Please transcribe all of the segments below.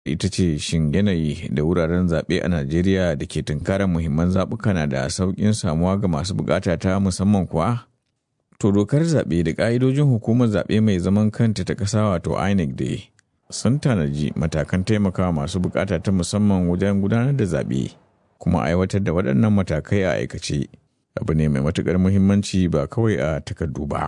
ita ce shin yanayi da wuraren zaɓe a Najeriya da ke tunkarar muhimman zaɓuka na da sauƙin samuwa ga masu buƙata ta musamman kuwa? To dokar zaɓe da ƙa'idojin hukumar zaɓe mai zaman kanta ta ƙasa wato INEC da sun tanaji matakan taimakawa masu buƙata ta musamman wajen gudanar da zaɓe kuma aiwatar da waɗannan matakai a aikace abu ne mai matuƙar muhimmanci ba kawai a takardu ba.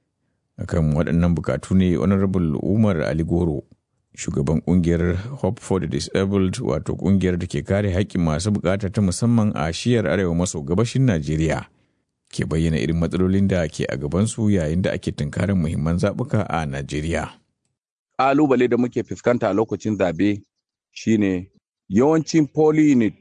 Akan waɗannan buƙatu ne Honorable Umar Ali Goro shugaban kungiyar Hope for the Disabled wato kungiyar da ke kare haƙƙin masu bukata ta musamman a shiyar arewa maso gabashin Najeriya ke bayyana irin matsalolin da ke a gabansu yayin da ake tunkarin muhimman zaɓuka a Najeriya. Ƙalubale da muke fuskanta a lokacin zabe shine yawancin poly unit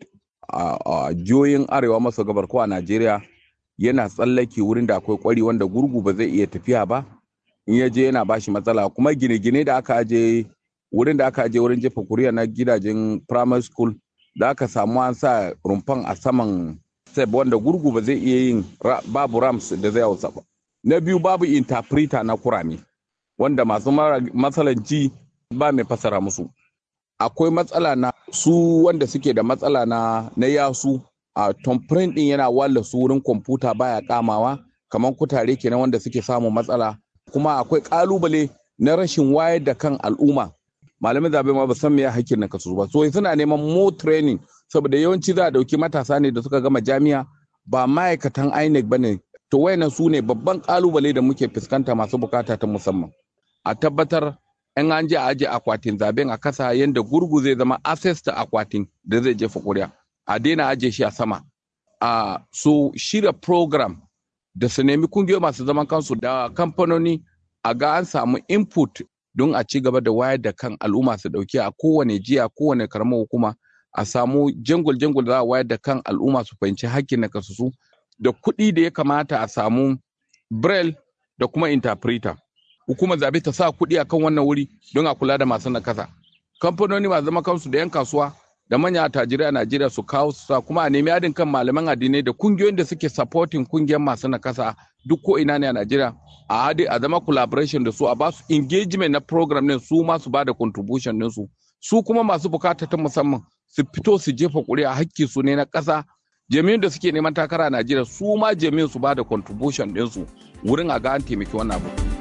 a jihohin arewa maso gabar ko a Najeriya yana tsallake wurin da akwai kwari wanda gurgu ba zai iya tafiya ba in ya je yana bashi matsala kuma gine-gine da aka aje wurin da aka je wurin jefa kuriya na gidajen primary school da aka samu an sa rumfan a saman seb wanda gurgu ba zai iya yin babu rams da zai hausa ba na biyu babu interpreter na kurame wanda masu matsalan ji ba mai fasara musu akwai matsala na su wanda suke da matsala na na yasu a tomprint din yana walla su wurin kwamfuta baya kamawa kamar kutare kenan wanda suke samun matsala kuma akwai kalubale na rashin wayar da kan al'umma malamin zabe ma ba san me hakkin na kasu ba so suna neman more training saboda yawanci za a dauki matasa ne da suka gama jami'a ba ma'aikatan INEC bane to wayannan su ne babban kalubale da muke fuskanta masu bukata ta musamman a tabbatar in an je a aje akwatin zaben a kasa yanda gurgu zai zama access ta akwatin da zai jefa kuri'a a daina aje shi a sama a so shirya program da su nemi kungiyoyi masu zaman kansu da kamfanoni a ga an samu input don a ci gaba da wayar da kan al'umma su dauki a kowane jiya kowane karamar hukuma a samu jangul jangul da za a wayar da kan al'umma su fahimci hakkin na kasusu da kuɗi da ya kamata a samu braille da kuma interpreter hukumar zabe ta sa kuɗi akan wannan wuri don a kula da masu nakasa kamfanoni masu zama kansu da 'yan kasuwa da manya attajirai a Najeriya su kawo su sa kuma a nemi haɗin kan malaman addinai da kungiyoyin da suke supporting kungiyar masu nakasa duk ko ina ne a Najeriya a haɗe a zama collaboration da su a basu engagement na program din su ma su ba da contribution din su su kuma masu bukata ta musamman su fito su jefa ƙuri'a hakki su ne na ƙasa jami'in da suke neman takara a Najeriya su ma jami'in su ba da contribution din su wurin a ga an taimaki wannan abu.